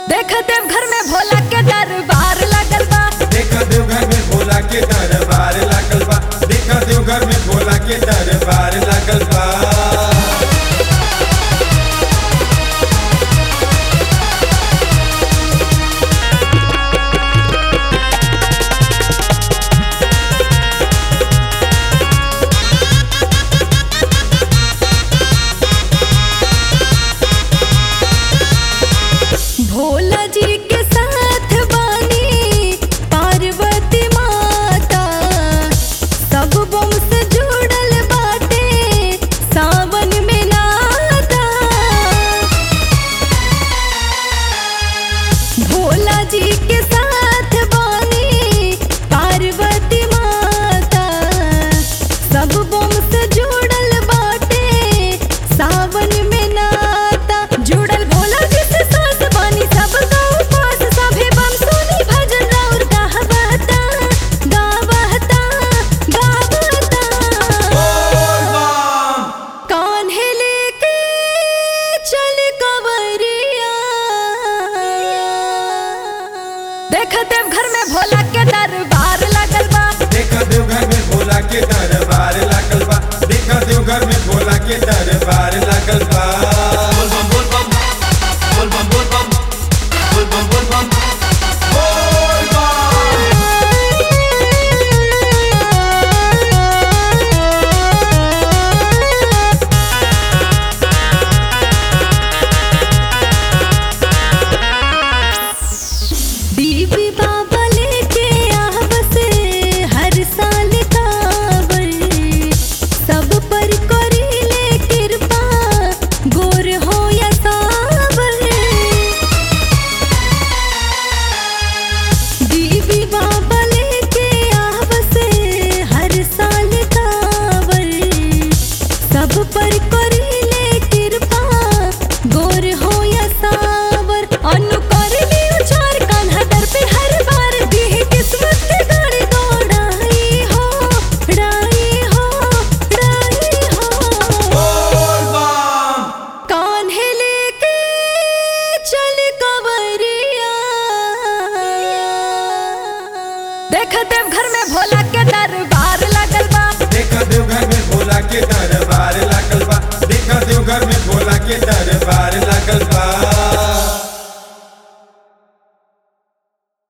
देख देव घर में भोला के दरबार लगल बा देखा देवघर में भोला के दरबार लागल बा देखा देवघर में भोला के दरबार लागल बा भोला जी के साथ बानी पार्वती माता सब बम से जुड़ल बाटे सावन में नाता भोला जी के साथ बानी पार्वती माता सब बम से जुड़ल बाटे सावन में नाता जुड़ल भोला जी से सास बानी सब गाँव पास सभे बम सुनी भजन और गावता गावता गावता कान्हे लेके चल कवरिया देख देव घर में भोला के दरबार लगल बा देखा देवघर में भोला के दरबार लागल बा देखा देवघर में भोला के दरबार